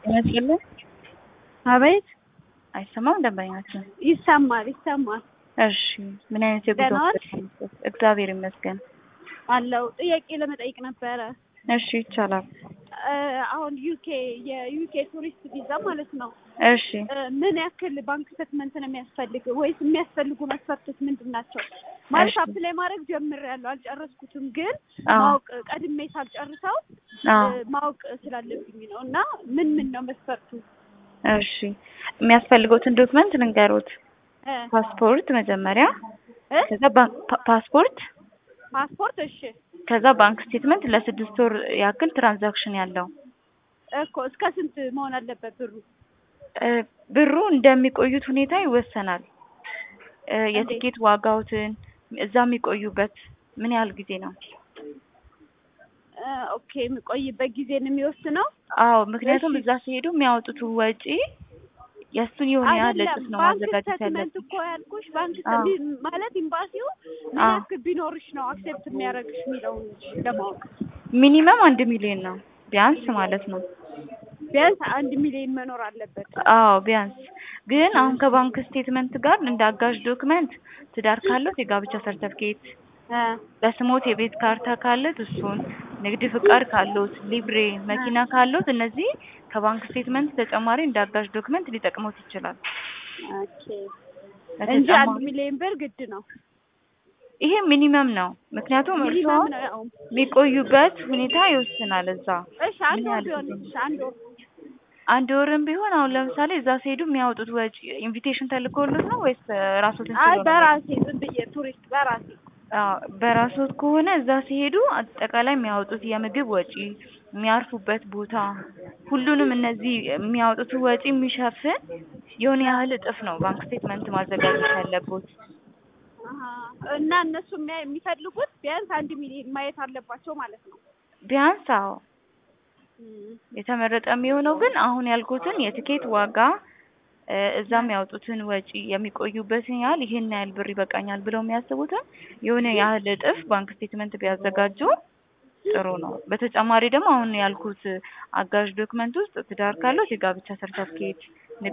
ይመስልህ አቤት አይሰማም? ደንበኛችን ይሰማል ይሰማል እሺ፣ ምን አይነት የጉዞ ደህና ዋልሽ? እቅድ አለዎት? እግዚአብሔር ይመስገን። አለው ጥያቄ ለመጠየቅ ነበረ። እሺ፣ ይቻላል። እ አሁን ዩኬ የዩኬ ቱሪስት ቪዛ ማለት ነው እሺ፣ እ ምን ያክል ባንክ ስቴትመንት ነው የሚያስፈልግ ወይስ የሚያስፈልጉ መስፈርቶች ምንድን ናቸው? ማለት እሺ። አፕላይ ማድረግ ጀምሬያለሁ አልጨረስኩትም፣ ግን አዎ፣ ማወቅ ቀድሜ ሳልጨርሰው አዎ። እ ማወቅ ስላለብኝ ነው። እና ምን ምን ነው መስፈርቱ? እሺ፣ የሚያስፈልገውትን ዶክመንት ልንገሩት። እ ፓስፖርት መጀመሪያ፣ እ ከዛ ባንክ ፓ- ፓስፖርት፣ ፓስፖርት እሺ ከዛ ባንክ ስቴትመንት ለስድስት ወር ያክል ትራንዛክሽን ያለው እኮ እስከ ስንት መሆን አለበት ብሩ? እ ብሩ እንደሚቆዩት ሁኔታ ይወሰናል። እ እንዴት? የትኬት ዋጋዎትን እዛ የሚቆዩበት ምን ያህል ጊዜ ነው? እ ኦኬ የሚቆይበት ጊዜ ነው የሚወስነው። አዎ ምክንያቱም እሺ። እዛ ሲሄዱ የሚያወጡት ወጪ የእሱን የሆነ ያህል አይደለም እጥፍ ነው ባንክ ማዘጋጀት ስቴትመንት ያለብን። እኮ ያልኩሽ ባንክ አዎ። ስቴትመንት ማለት ኤምባሲው ምን አዎ። ያክል ቢኖርሽ ነው አክሴፕት የሚያደርግሽ የሚለውን ለማወቅ ሚኒመም አንድ ሚሊዮን ነው ቢያንስ ማለት ነው። ቢያንስ አንድ ሚሊዮን መኖር አለበት። አዎ ቢያንስ ግን አሁን ከባንክ ስቴትመንት ጋር እንደ አጋዥ ዶክመንት ትዳር ካለት የጋብቻ ሰርተፍኬት፣ እ በስሞት የቤት ካርታ ካለት እሱን፣ ንግድ ፍቃድ ካለት፣ ሊብሬ መኪና ካለት እነዚህ ከባንክ ስቴትመንት ተጨማሪ እንደ አጋዥ ዶክመንት ሊጠቅሙት ይችላል። ኦኬ እንጂ አንድ በተጨማሪ ሚሊዮን ብር ግድ ነው። ይሄ ሚኒመም ነው። ምክንያቱም እርስዎ ሚኒመም ነው ያው። የሚቆዩበት ሁኔታ ይወስናል። እዛ እሺ አንድ ምን ወር ያህል ቢሆን ጊዜ? እሺ አንድ ወር አንድ ወርም ቢሆን አሁን ለምሳሌ እዛ ሲሄዱ የሚያወጡት ወጪ ኢንቪቴሽን ተልኮሎት ነው ወይስ ራስዎትን አይ ችለው ነው? በራሴ ዝም ብዬ ቱሪስት በራሴ አዎ በራስዎት ከሆነ እዛ ሲሄዱ አጠቃላይ የሚያወጡት የምግብ ወጪ፣ የሚያርፉበት ቦታ፣ ሁሉንም እነዚህ የሚያወጡት ወጪ የሚሸፍን የሆነ ያህል እጥፍ ነው ባንክ ስቴትመንት ማዘጋጀት ያለቦት። አሀ። እና እነሱ የሚያ- የሚፈልጉት ቢያንስ አንድ ሚሊዮን ማየት አለባቸው ማለት ነው። ቢያንስ አዎ እም። የተመረጠ የሚሆነው ግን አሁን ያልኩትን የትኬት ዋጋ እ እዛ የሚያወጡትን ወጪ የሚቆዩበትን ያህል ይሄን ያህል ብር ይበቃኛል ብለው የሚያስቡትን የሆነ ያህል እጥፍ ባንክ ስቴትመንት ቢያዘጋጁ ጥሩ ነው። በተጨማሪ ደግሞ አሁን ያልኩት አጋዥ ዶክመንት ውስጥ ትዳር ካለው የጋብቻ ሰርተፍኬት፣